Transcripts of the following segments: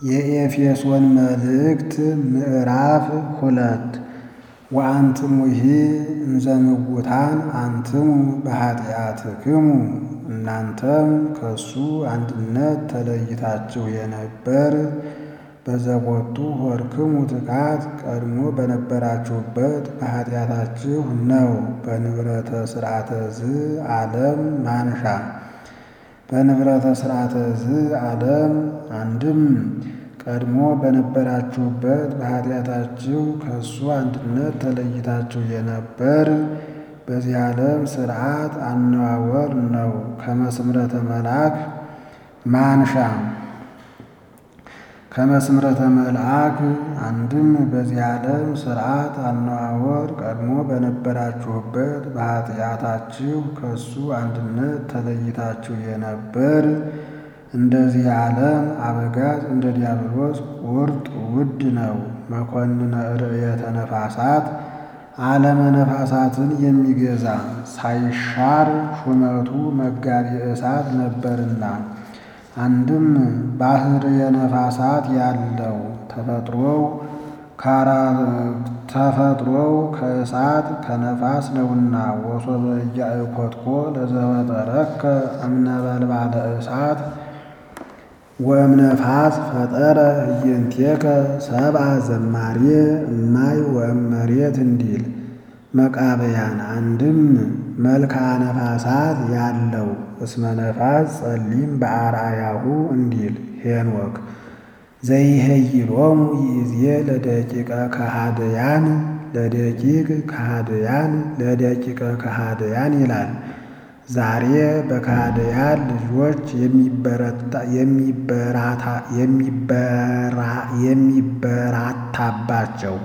የኤፌሶን መልእክት ምዕራፍ ሁለት ወአንትሙሂ እንዘ ምውታን አንትሙ በኃጢአትክሙ እናንተም ከእሱ አንድነት ተለይታችሁ የነበር በዘቦቱ ሆርክሙ ትካት ቀድሞ በነበራችሁበት በኃጢአታችሁ ነው። በንብረተ ሥርዓተ ዝ ዓለም ማንሻ በንብረተ ሥርዓተ ዝ ዓለም አንድም ቀድሞ በነበራችሁበት በኃጢአታችሁ ከእሱ አንድነት ተለይታችሁ የነበር በዚህ ዓለም ሥርዓት አነዋወር ነው። ከመስምረተ መልአክ ማንሻ ከመስምረተ መልአክ አንድም በዚህ ዓለም ሥርዓት አነዋወር ቀድሞ በነበራችሁበት በኃጢአታችሁ ከእሱ አንድነት ተለይታችሁ የነበር እንደዚህ ዓለም አበጋዝ እንደ ዲያብሎስ ቁርጥ ውድ ነው። መኮንነ ርእየተ ነፋሳት ዓለመ ነፋሳትን የሚገዛ ሳይሻር ሹመቱ መጋቢ እሳት ነበርና አንድም ባህርየ ነፋሳት ያለው ተፈጥሮው ተፈጥሮው ከእሳት ከነፋስ ነውና ወሶበ ኢያእኮትኮ ለዘፈጠረከ እምነበልባለ እሳት ወእምነፋስ ፈጠረ እየንቴከ ሰብአ ዘማሬ እማይ ወእመሬት እንዲል መቃበያን አንድም መልክዓ ነፋሳት ያለው እስመ ነፋስ ጸሊም በአርአያሁ እንዲል ሄኖክ ዘይሄይሎሙ ይእዜ ለደቂቀ ከሃደያን ለደቂቅ ከሃደያን ለደቂቀ ከሃደያን ይላል። ዛሬ በከሃደያን ልጆች የሚበራታባቸው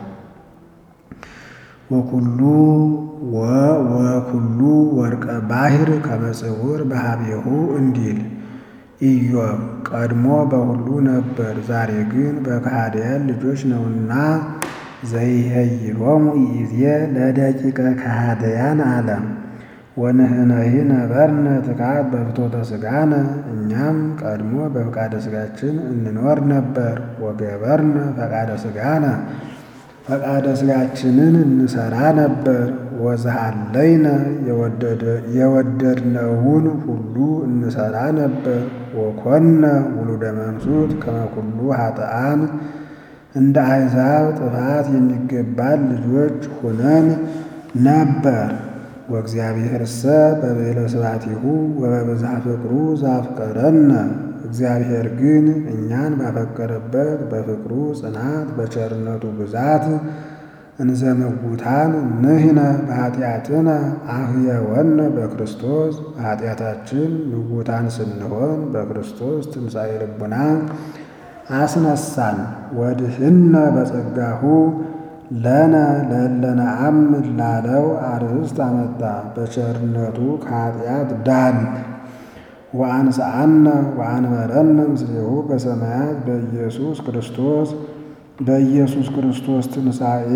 ወኩሉ ወኩሉ ወርቀ ባሕር ከመጽውር በሀቤሁ እንዲል ኢዮብ ቀድሞ በሁሉ ነበር፣ ዛሬ ግን በከሃደያን ልጆች ነውና ዘይሄይሎሙ ይእዜ ለደቂቀ ከሃደያን አለ። ወንሕነሂ ነበርነ ትካት በፍትወተ ሥጋነ እኛም ቀድሞ በፈቃደ ሥጋችን እንኖር ነበር። ወገበርነ ፈቃደ ሥጋነ ፈቃደ ሥጋችንን እንሰራ ነበር። ወዘሃለይነ የወደድነውን ሁሉ እንሰራ ነበር። ወኮነ ውሉደ መንሱት ከመኩሉ ኃጥአን እንደ አሕዛብ ጥፋት የሚገባን ልጆች ሁነን ነበር። ወእግዚአብሔርሰ በብዕለ ስብሐቲሁ ወበብዝኃ ፍቅሩ ዘአፍቀረነ እግዚአብሔር ግን እኛን ባፈቀረበት በፍቅሩ ጽናት በቸርነቱ ብዛት እንዘ ምውታን ንሕነ በኃጢአትነ አህየወነ በክርስቶስ በኃጢአታችን ምውታን ስንሆን በክርስቶስ ትንሣኤ ልቡና አስነሳን። ወድኅነ በጸጋሁ ለነ ለእለነ አምን ላለው አርእስት አመጣ። በቸርነቱ ከኃጢአት ዳን። ወአንሥአነ ወአንበረነ ምስሌሁ በሰማያት በኢየሱስ ክርስቶስ በኢየሱስ ክርስቶስ ትንሣኤ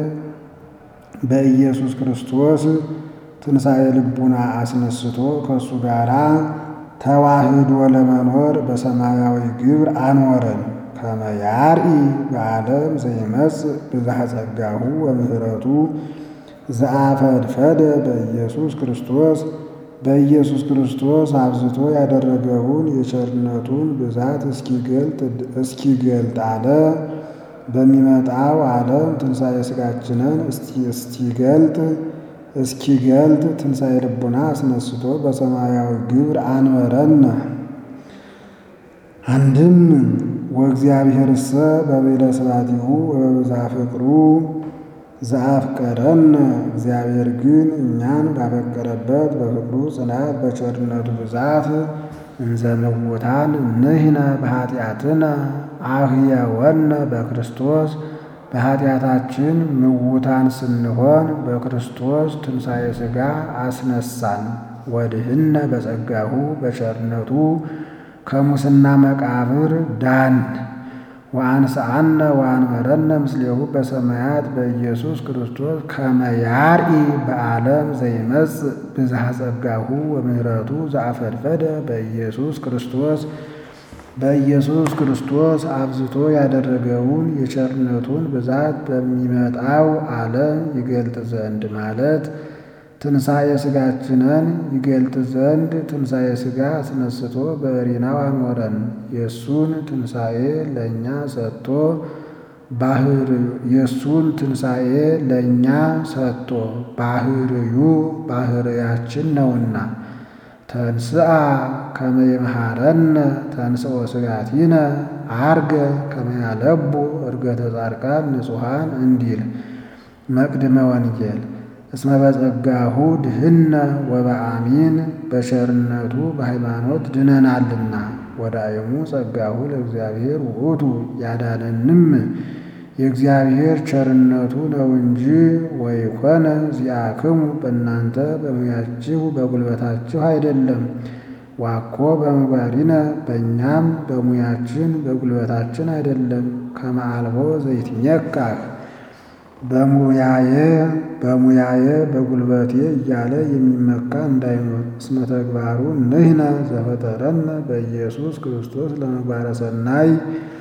በኢየሱስ ክርስቶስ ትንሣኤ ልቡና አስነስቶ ከእሱ ጋር ተዋህዶ ለመኖር በሰማያዊ ግብር አኖረን። ከመ ያርኢ በዓለም ዘይመጽእ ብዝኃ ጸጋሁ ወምሕረቱ ዘአፈድፈደ በኢየሱስ ክርስቶስ በኢየሱስ ክርስቶስ አብዝቶ ያደረገውን የቸርነቱን ብዛት እስኪገልጥ አለ። በሚመጣው ዓለም ትንሣኤ ሥጋችንን እስኪገልጥ እስኪገልጥ ትንሣኤ ልቡና አስነስቶ በሰማያዊ ግብር አንበረነ። አንድም ወእግዚአብሔርሰ በብዕለ ስብሐቲሁ ወበብዝኃ ፍቅሩ ዘአፍቀረነ እግዚአብሔር ግን እኛን ባፈቀረበት በፍቅሩ ጽናት በቸርነቱ ብዛት እንዘ ምውታን ንሕነ በኃጢአትነ አህየወነ በክርስቶስ በኃጢአታችን ምውታን ስንሆን በክርስቶስ ትንሣኤ ሥጋ አስነሳን። ወድኅነ በጸጋሁ በቸርነቱ ከሙስና መቃብር ዳን። ወአንሥአነ ወአንበረነ ምስሌሁ በሰማያት በኢየሱስ ክርስቶስ ከመ ያርኢ በዓለም ዘይመጽእ ብዝኃ ጸጋሁ ወምሕረቱ ዘአፈድፈደ በኢየሱስ ክርስቶስ በኢየሱስ ክርስቶስ አብዝቶ ያደረገውን የቸርነቱን ብዛት በሚመጣው ዓለም ይገልጥ ዘንድ ማለት ትንሣኤ ሥጋችንን ይገልጥ ዘንድ ትንሣኤ ሥጋ አስነስቶ በሕሊናው አኖረን። የእሱን ትንሣኤ ለእኛ ሰጥቶ ባህር የእሱን ትንሣኤ ለእኛ ሰጥቶ ባህርዩ ባህርያችን ነውና ተንስአ ከመ ይምሃረነ ተንሥኦ ሥጋቲነ አርገ ከመ ያለቡ ዕርገተ ጻድቃን ንጹሐን እንዲል መቅድመ ወንጌል እስመ በጸጋሁ ድህነ ወበአሚን በቸርነቱ በሃይማኖት ድነናልና። ወዳእሙ ጸጋሁ ለእግዚአብሔር ውእቱ ያዳነንም የእግዚአብሔር ቸርነቱ ነው እንጂ ወይኮነ ዚአክሙ በእናንተ በሙያችሁ በጉልበታችሁ አይደለም። ዋኮ በምግባሪነ በእኛም በሙያችን በጉልበታችን አይደለም። ከመ አልቦ ዘይትሜካህ በሙያዬ በሙያዬ በጉልበቴ እያለ የሚመካ እንዳይኖር። እስመ ተግባሩ ንሕነ ዘፈጠረነ በኢየሱስ ክርስቶስ ለምግባረ ሰናይ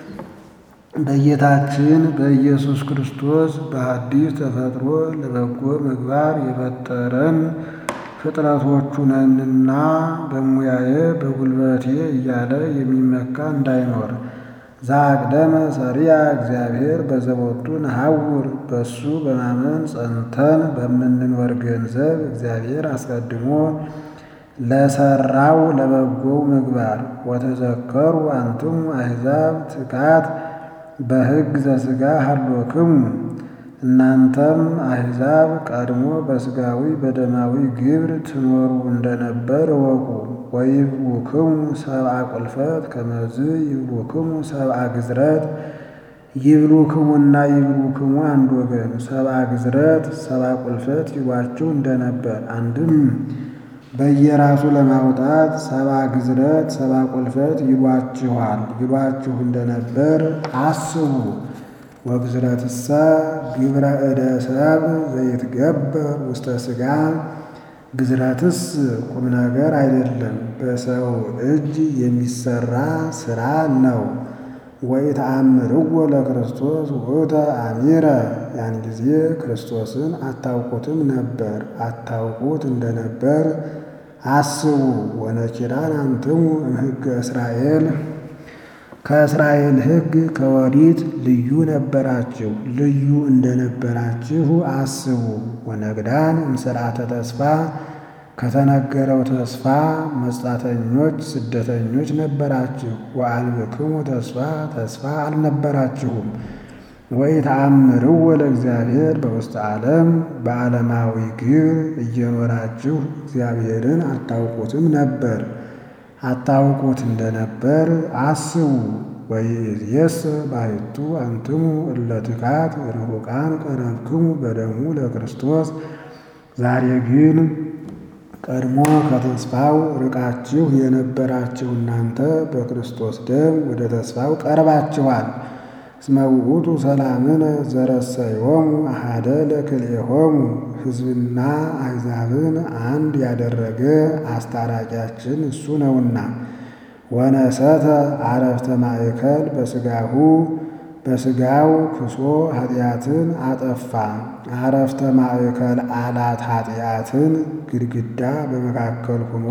በጌታችን በኢየሱስ ክርስቶስ በሐዲስ ተፈጥሮ ለበጎ ምግባር የፈጠረን ፍጥረቶቹ ነንና በሙያዬ በጉልበቴ እያለ የሚመካ እንዳይኖር። ዛቅደመ ሰሪያ እግዚአብሔር በዘቦቱ ነሐውር በሱ በማመን ጸንተን በምንኖር ገንዘብ እግዚአብሔር አስቀድሞ ለሰራው ለበጎው ምግባር ወተዘከሩ አንትሙ አሕዛብ ትካት በሕግ ዘሥጋ ሀሎክሙ እናንተም አሕዛብ ቀድሞ በሥጋዊ በደማዊ ግብር ትኖሩ እንደነበር እወቁ። ወይብሉክሙ ሰብአ ቁልፈት ከመዝ ይብሉክሙ ሰብአ ግዝረት ይብሉክሙና ይብሉክሙ አንድ ወገን ሰብአ ግዝረት ሰብአ ቁልፈት ይሏችሁ እንደነበር አንድም በየራሱ ለማውጣት ሰብአ ግዝረት ሰብአ ቁልፈት ይሏችኋል ይሏችሁ እንደነበር አስቡ። ወግዝረትሰ ግብረ እደ ሰብ ዘይትገበር ውስተ ሥጋ ግዝረትስ ቁም ነገር አይደለም፣ በሰው እጅ የሚሰራ ሥራ ነው። ወኢተአምርዎ ለክርስቶስ ውእተ አሚረ ያን ጊዜ ክርስቶስን አታውቁትም ነበር፣ አታውቁት እንደነበር አስቡ። ወነኪራን አንትሙ እምሕገ እስራኤል ከእስራኤል ሕግ ከወዲት ልዩ ነበራችሁ፣ ልዩ እንደነበራችሁ አስቡ። ወነግዳን እምሥርዓተ ተስፋ ከተነገረው ተስፋ መጻተኞች ስደተኞች ነበራችሁ። ወአልብክሙ ተስፋ ተስፋ አልነበራችሁም። ወኢተአምርዎ ለእግዚአብሔር በውስተ ዓለም በዓለማዊ ግብር እየኖራችሁ እግዚአብሔርን አታውቁትም ነበር አታውቁት እንደነበር አስቡ። ወይእዜሰ ባሕቱ አንትሙ እለ ትካት ርሑቃን ቀረብክሙ በደሙ ለክርስቶስ ዛሬ ግን ቀድሞ ከተስፋው ርቃችሁ የነበራችሁ እናንተ በክርስቶስ ደም ወደ ተስፋው ቀርባችኋል። እስመ ውእቱ ሰላምነ ዘረሰዮሙ አሐደ ለክልኤሆሙ ሕዝብና አሕዛብን አንድ ያደረገ አስታራቂያችን እሱ ነውና። ወነሰተ አረፍተ ማእከል በሥጋሁ በሥጋው ክሶ ኃጢአትን አጠፋ። አረፍተ ማእከል አላት ኃጢአትን ግድግዳ በመካከል ሆኖ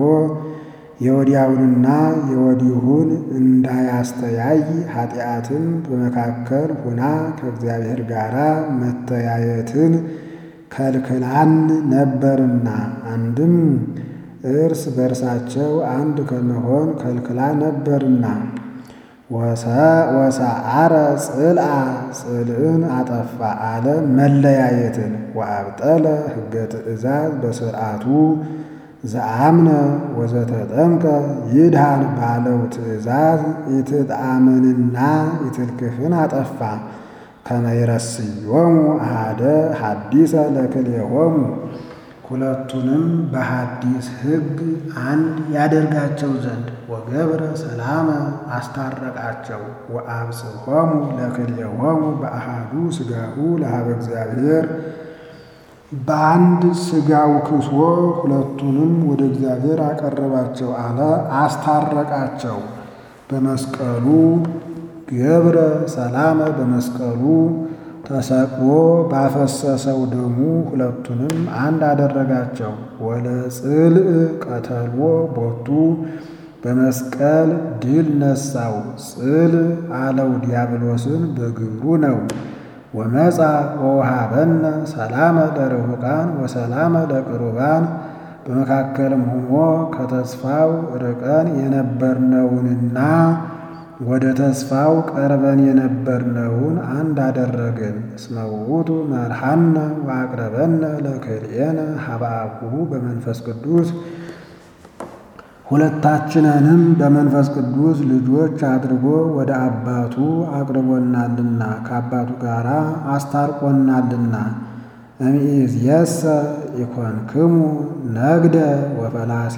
የወዲያውንና የወዲሁን እንዳያስተያይ ኃጢአትን በመካከል ሆና ከእግዚአብሔር ጋር መተያየትን ከልክላን ነበርና አንድም እርስ በእርሳቸው አንድ ከመሆን ከልክላ ነበርና ወሰአረ ጽልአ ጽልእን አጠፋ አለ መለያየትን ወአብጠለ ሕገ ትእዛዝ በስርዓቱ ዘአምነ ወዘተጠምቀ ይድሃን ባለው ትእዛዝ ኢትጣመንና ኢትልክፍን አጠፋ ከመይረስዮሙ አሃደ ሐዲሰ ለክልኤሆሙ ሁለቱንም በሐዲስ ሕግ አንድ ያደርጋቸው ዘንድ ወገብረ ሰላመ አስታረቃቸው። ወአብጽሖሙ ለክልኤሆሙ በአሃዱ ሥጋሁ ለሀበ እግዚአብሔር በአንድ ሥጋው ክሶ ሁለቱንም ወደ እግዚአብሔር አቀረባቸው አለ አስታረቃቸው። በመስቀሉ ገብረ ሰላመ በመስቀሉ ተሰቅሎ ባፈሰሰው ደሙ ሁለቱንም አንድ አደረጋቸው። ወለጽልእ ቀተልዎ ቦቱ በመስቀል ድል ነሳው። ጽል አለው ዲያብሎስን በግብሩ ነው። ወመጻ ወውሃበነ ሰላመ ለርሑቃን ወሰላመ ለቅሩባን በመካከልም ሆኖ ከተስፋው ርቀን የነበርነውንና ወደ ተስፋው ቀርበን የነበርነውን አንድ አደረገን። እስመ ውእቱ መርሐነ ወአቅረበነ ለክልኤነ ሀበ አቡሁ በመንፈስ ቅዱስ ሁለታችንንም በመንፈስ ቅዱስ ልጆች አድርጎ ወደ አባቱ አቅርቦናልና ከአባቱ ጋር አስታርቆናልና። እምይእዜሰ ኢኮንክሙ ነግደ ወፈላሴ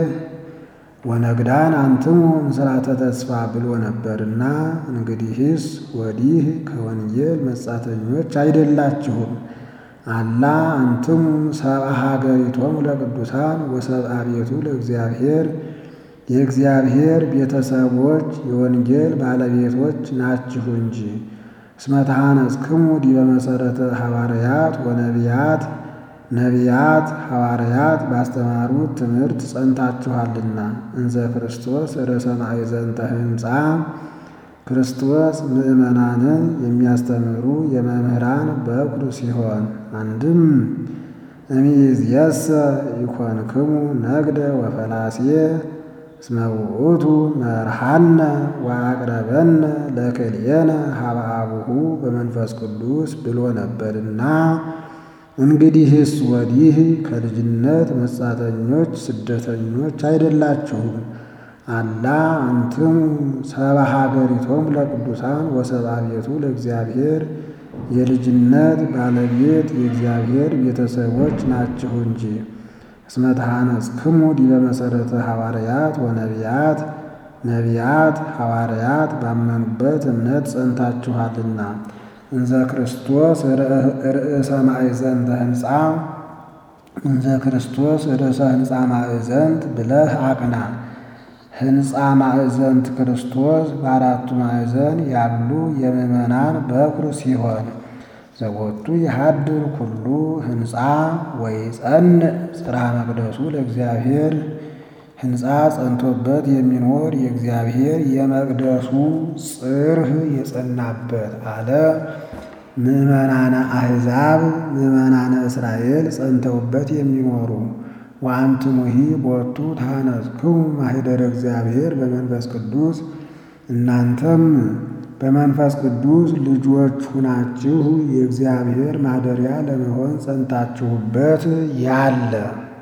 ወነግዳን አንትሙ ምስራተ ተስፋ ብሎ ነበርና፣ እንግዲህስ ወዲህ ከወንጌል መጻተኞች አይደላችሁም። አላ አንትሙ ሰብአ ሀገሪቶሙ ለቅዱሳን ወሰብአ ቤቱ ለእግዚአብሔር የእግዚአብሔር ቤተሰቦች የወንጌል ባለቤቶች ናችሁ እንጂ። እስመ ተሐነጽክሙ ዲበ መሠረተ ሐዋርያት ወነቢያት ነቢያት ሐዋርያት ባስተማሩት ትምህርት ጸንታችኋልና። እንዘ ክርስቶስ ርዕሰ ማእዘንተ ሕንፃ ክርስቶስ ምዕመናንን የሚያስተምሩ የመምህራን በኩር ሲሆን አንድም እምይእዜሰ ኢኮንክሙ ነግደ ወፈላሴ እስመ ውእቱ መርሐነ ወአቅረበነ ለክልኤነ ሀበ አቡሁ በመንፈስ ቅዱስ ብሎ ነበርና እንግዲህስ ወዲህ ከልጅነት መጻተኞች ስደተኞች አይደላችሁም። አላ አንትሙ ሰብአ ሀገሪቶሙ ለቅዱሳን ወሰብአ ቤቱ ለእግዚአብሔር የልጅነት ባለቤት የእግዚአብሔር ቤተሰቦች ናችሁ እንጂ። እስመ ተሐነጽክሙ ዲበ መሠረተ ሐዋርያት ወነቢያት ነቢያት ሐዋርያት ባመኑበት እምነት ጸንታችኋልና። እንዘ ክርስቶስ ርእሰ ማእዘንተ ሕንፃ እንዘ ክርስቶስ ርእሰ ሕንፃ ማእዘንት ብለህ አቅና። ሕንፃ ማእዘንት ክርስቶስ በአራቱ ማዕዘን ያሉ የምዕመናን በኩር ሲሆን ዘቦቱ የሃድር ኩሉ ሕንፃ ወይጸንዕ ጽርሐ መቅደሱ ለእግዚአብሔር ሕንፃ ጸንቶበት የሚኖር የእግዚአብሔር የመቅደሱ ጽርህ የጸናበት አለ። ምዕመናነ አሕዛብ ምዕመናነ እስራኤል ጸንተውበት የሚኖሩ ወአንትሙሂ ቦቱ ተሐነጽክሙ ማኅደረ እግዚአብሔር በመንፈስ ቅዱስ እናንተም በመንፈስ ቅዱስ ልጆች ሁናችሁ የእግዚአብሔር ማደሪያ ለመሆን ጸንታችሁበት ያለ